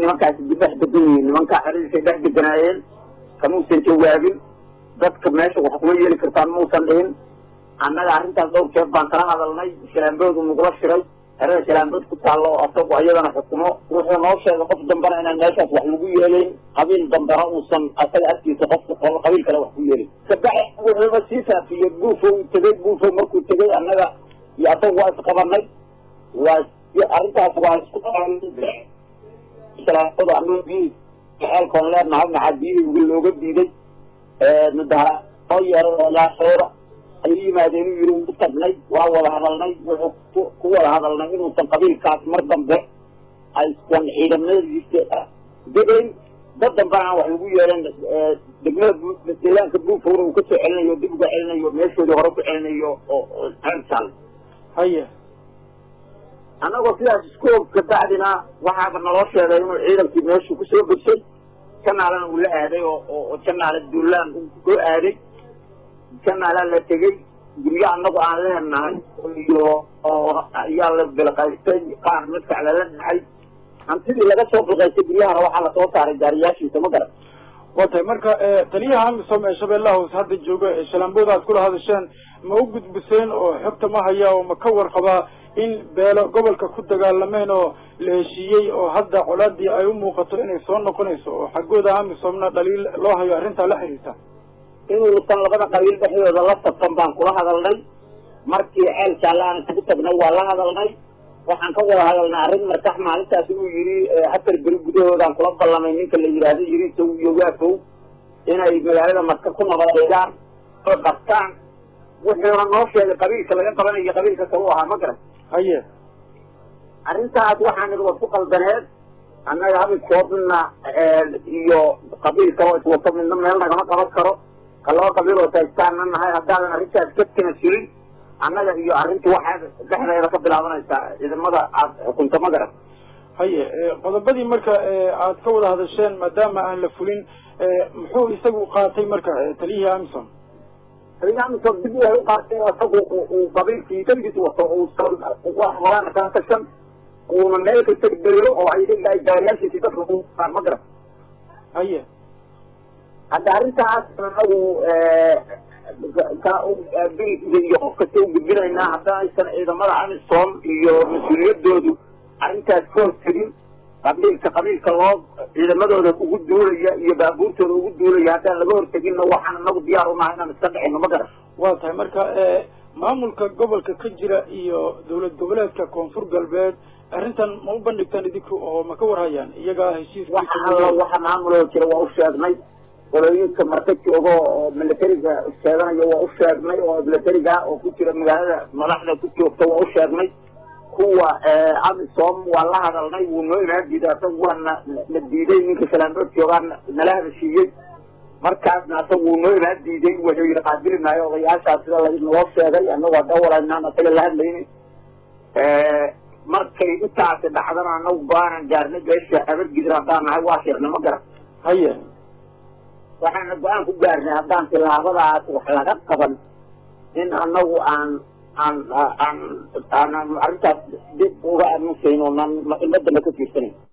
nimankaasi dhex degan yihiin nimankaa xeradiisay dhex deganaayeen kamuusan jawaabin dadka meesha wax kuma yeeli kartaan muusan dhihin annaga arrintaas dhowr jeer baan kala hadalnay shalaamboodu nagula shiray xerada shalaambood ku taallo oo asagu iyadana xukumo wuxuu noo sheegay qof dambana inaan meeshaas wax lagu yeelayn qabiil dambana uusan asaga agtiisa qofka qolo qabiil kale wax ku yeelin kabax wuxuuba sii faafiyey buufow tegey buufow markuu tegey annaga iyo asagu waa isqabanay waa arrintaas waa isku shalaambooda annaga biyihii xeelkoon leenahay maxaa biyihii uga looga diiday mudahara noo yeeray oo laashoora ayuu yimaadeen uu yidhi u tagnay waa wada hadalnay wuxuu ku wada hadalnay inuusan qabiilkaas mar dambe aysan ciidamadiisa degayn dad dambana aan wax lagu yeelan degmada deegaanka buufowna uu kasoo celinayo dib uga celinayo meeshoodii hore ku celinayo oo ceelsaal haye annagoo sidaas isku og kabacdina waxaaba naloo sheegay inuu ciidankii meeshuu kusoo begsay janaalana uu la aaday oo oo janaala duulaan soo aaday janaalaa la tegey guryo annagu aan leenahay iyo oo ayaa la bilqaystay qaar madfac lala dhacay hantidii laga soo bilqaystay guryahana waxaa lasoo saaray gaariyaashiisa ma garan waa tahay marka taliyaha amisom ee shabeellaha hoose hadda jooga ee shalaambooda aad kula hadasheen ma u gudbiseen oo xogta ma haya oo ma ka warqabaa in beelo gobolka ku dagaalameen oo la heshiiyey oo hadda colaadii ay u muuqato inay soo noqonayso oo xaggooda amisomna dhaliil loo hayo arrintaa la xiriirta inuusan labada qabiil dhexdooda la sabtan baan kula hadalnay markii ceel jaalle aan isugu tagnay waa la hadalnay waxaan ka wada hadalnay arrin markax maalintaas uu yidhi afar beri gudahoodaan kula ballamay ninka la yidhaahdo yidhi sow iyo waafow inay magaalada marka ku nabadeegaan oo qabtaan wuxuuna noo sheegay qabiilka laga qabanayo qabiilka kale u ahaa ma garan haye arrintaas waxaan idhi waa ku qaldaneed annaga habidkoodna iyo qabiil kaloo iswato midna meel nagama qaban karo ka laba qabiil oo taystaanna nahay haddaadan arrintaas ka tanasulin annaga iyo arrintu waxaa dhexdeeda ka bilaabanaysaa ciidamada aad xukunto ma garan haye qodobadii marka aad ka wada hadasheen maadaama aan la fulin muxuu isagu qaatay marka taliyihii amison taliyihii amison dib waxay u qaatay isagu uu qabiilkii keligiis wato uusan wax horaan ka tashan uuna meel kasta beero oo ay ay gaariyaashiisi dadka kuaan ma garan haye hadda arrintaas anagu biriisa iyo qof kasta u gudbinaynaa haddana aysan ciidamada amisom iyo mas-uuliyadoodu arrintaas ka hortegin qabiilka qabiilka loo ciidamadooda ugu duulaya iyo baabuurtooda ugu duulaya haddaan laga horteginna waxaan anagu diyaar unahay inaan iska dhicino ma garan waa tahay marka maamulka gobolka ka jira iyo dawlad goboleedka koonfur galbeed arrintan ma u bandhigtaan idinku oo ma ka warhayaan iyagaa heshiis waxa alla waxa maamuloo jira waa u sheegnay qolooyinka marka joogo oo militariga sheeganaya waa u sheegnay oo militariga oo ku jira magaalada madaxda ku joogta waa u sheegnay kuwa amisom waa la hadalnay wuu noo imaan diiday asaga waa na na diiday ninka shalaambood joogaa nala hadashiiyey markaasna asaga wuu noo imaan diiday wuxuu yidhi qaabili maayo odayaashaas sida lainoo sheegay annagu hadda walaynaan asaga la hadlayni markay intaasi dhacdana anagu go-aanan gaarnay beesha abadgidir haddaan nahay waa sheegnay ma garan haye waxaana go-aan ku gaarnay haddaan tilaabadaas wax laga qaban in anagu aan aan aan aan arrintaas dib uga aamusayn oo nan madamba ka fiirsanayn